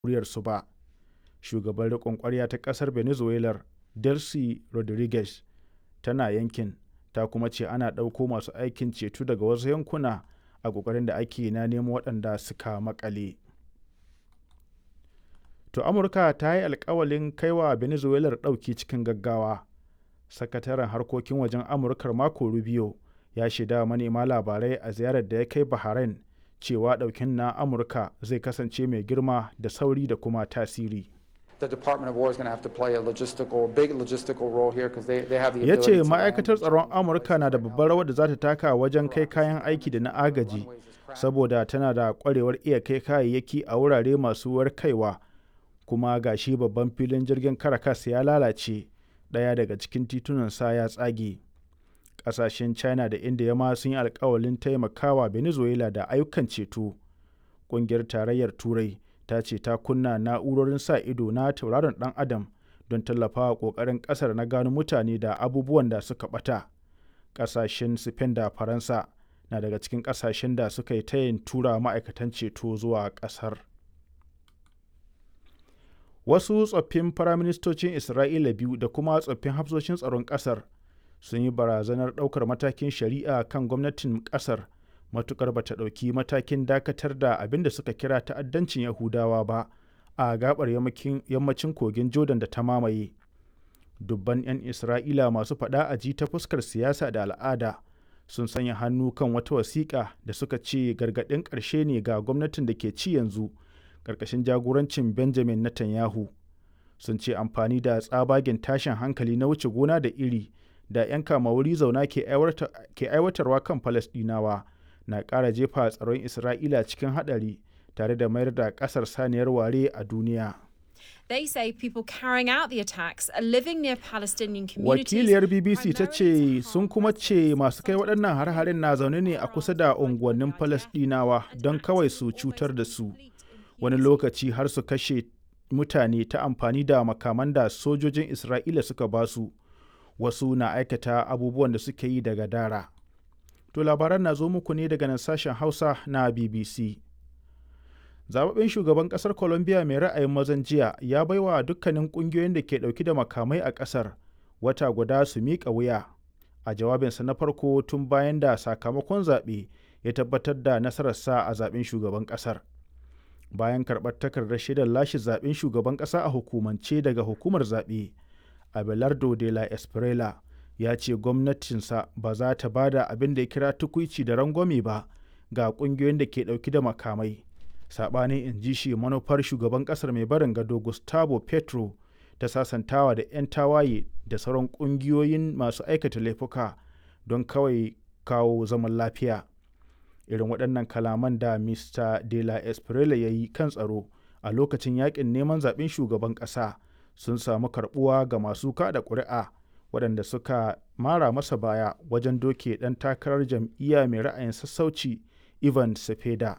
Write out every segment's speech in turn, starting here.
muryarsu ba shugaban riƙon ƙwarya ta ƙasar venezuela delcy rodriguez tana yankin ta kuma ce ana ɗauko masu aikin ceto daga wasu yankuna a ƙoƙarin da ake na nemo waɗanda suka makale to amurka ta yi alkawalin kaiwa venezuela ɗauki cikin gaggawa sakataren harkokin wajen amurkar mako rubio ya shaida manema labarai a ziyarar da ya kai bahrain cewa ɗaukin na amurka zai kasance mai girma da sauri da kuma tasiri ya ce ma'aikatar tsaron amurka na da babbar rawar da za ta taka wajen kai kayan aiki da na agaji saboda tana da kwarewar iya kai kayayyaki a wurare masu warkaiwa kuma gashi babban filin jirgin caracas ya lalace ɗaya daga cikin titunansa ya tsage ƙasashen china da india ma sun yi alkawalin taimakawa venezuela da ayyukan ceto ƙungiyar tarayyar turai ta ce ta kunna na'urorin sa ido na tauraron dan adam don tallafawa kokarin kasar na gano mutane da abubuwan da suka bata kasashen spain da faransa na daga cikin kasashen da suka yi tayin tura ma'aikatan ceto zuwa kasar wasu tsoffin firaministocin isra'ila biyu da kuma tsoffin hafsoshin tsaron kasar sun yi barazanar ɗaukar matakin shari'a kan gwamnatin kasar matukar bata ɗauki matakin dakatar da abin da suka kira ta'addancin yahudawa ba a gabar yammacin kogin jordan da ta mamaye dubban 'yan isra'ila masu faɗa a ji ta fuskar siyasa da al'ada sun sanya hannu kan wata wasiƙa da suka ce gargaɗin ƙarshe ne ga gwamnatin da ke ci yanzu ƙarƙashin jagorancin benjamin netanyahu sun ce amfani da tsabagen tashin hankali na wuce gona da iri da 'yan kama wuri zauna ke aiwatarwa kan falasɗinawa na ƙara jefa tsaron Isra'ila cikin haɗari tare da mayar da ƙasar saniyar ware a duniya. They say people carrying out the attacks are living near Palestinian communities. Wakiliyar BBC ta ce sun kuma ce masu kai waɗannan har-harin na zaune ne a kusa da unguwannin Falasɗinawa don kawai su cutar da su. Wani lokaci har su kashe mutane ta amfani da makaman da sojojin Isra'ila suka basu. Wasu na aikata abubuwan da suke yi daga dara. To labaran na zo muku ne daga nan sashen Hausa na BBC. Zababben shugaban kasar Colombia mai ra'ayin mazan jiya ya baiwa dukkanin kungiyoyin da ke dauki da makamai a kasar wata guda su miƙa wuya. A jawabinsa na farko tun bayan da sakamakon zaɓe ya tabbatar da nasararsa a zaɓen shugaban ƙasar. Bayan karɓar takardar shaidar lashe zaɓen shugaban ƙasa a hukumance daga hukumar zaɓe, Abelardo de la Esprela ya ce gwamnatinsa ba za ta ba da abin da ya kira tukuici da rangwame ba ga kungiyoyin da ke dauki da makamai saɓanin in ji shi manufar shugaban ƙasar mai barin gado gustavo petro ta sasantawa da 'yan tawaye da sauran ƙungiyoyin masu aikata laifuka don kawai kawo zaman lafiya irin waɗannan kalaman da mr de la esprella ya yi kan tsaro a lokacin yakin neman zaɓen shugaban ƙasa sun samu karɓuwa ga masu kada ƙuri'a waɗanda suka mara masa baya wajen doke ɗan takarar jam'iyya mai ra'ayin sassauci ivan sepeda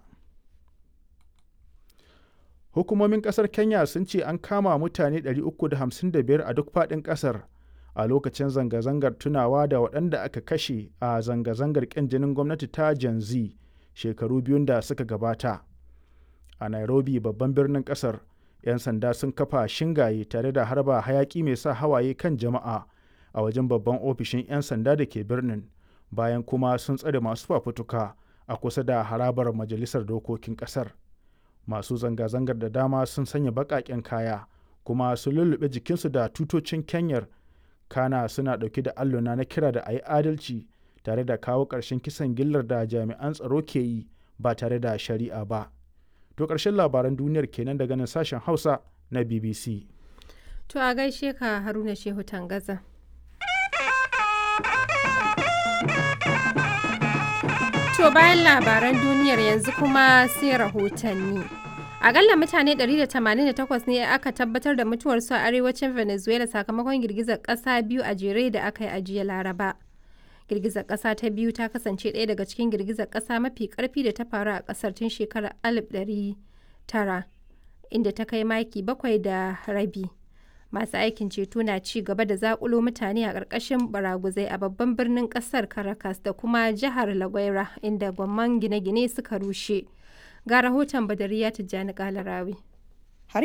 hukumomin ƙasar kenya sun ce an kama mutane 355 a duk faɗin ƙasar a lokacin zanga-zangar tunawa da waɗanda aka kashe a zanga-zangar ƙin jinin gwamnati ta Gen Z shekaru biyun da suka gabata. A Nairobi babban birnin ƙasar, 'yan sanda sun kafa shingaye tare da harba hayaƙi mai sa hawaye kan jama'a a wajen babban ofishin 'yan sanda da ke birnin bayan kuma sun tsare masu fafutuka a kusa da harabar majalisar dokokin ƙasar. Masu zanga-zangar da dama sun sanya baƙaƙen kaya kuma sun lullube jikinsu da tutocin Kenyar kana suna ɗauke da alluna na kira da a yi adalci tare da kawo ƙarshen kisan gillar da jami'an tsaro ke yi ba tare da shari'a ba. To ƙarshen labaran duniyar kenan daga nan sashen Hausa na BBC. To a gaishe ka Haruna Shehu Tangaza. To bayan labaran duniyar yanzu kuma sai rahotanni. Akalla mutane 188 ne aka tabbatar da mutuwarsu a arewacin Venezuela sakamakon girgizar ƙasa biyu a jere da aka yi a jiya Laraba. Girgizar ƙasa ta biyu ta kasance ɗaya daga cikin girgizar ƙasa mafi ƙarfi da ta faru a ƙasar tun shekarar 1900 inda ta kai maki bakwai da rabi. Masu aikin ceto na ci gaba da zakulo mutane a ƙarƙashin baraguzai a babban birnin ƙasar Caracas da kuma jihar La Guaira inda gwamman gine-gine suka rushe. Ga rahoton Badariya Tijjani Kalarawi.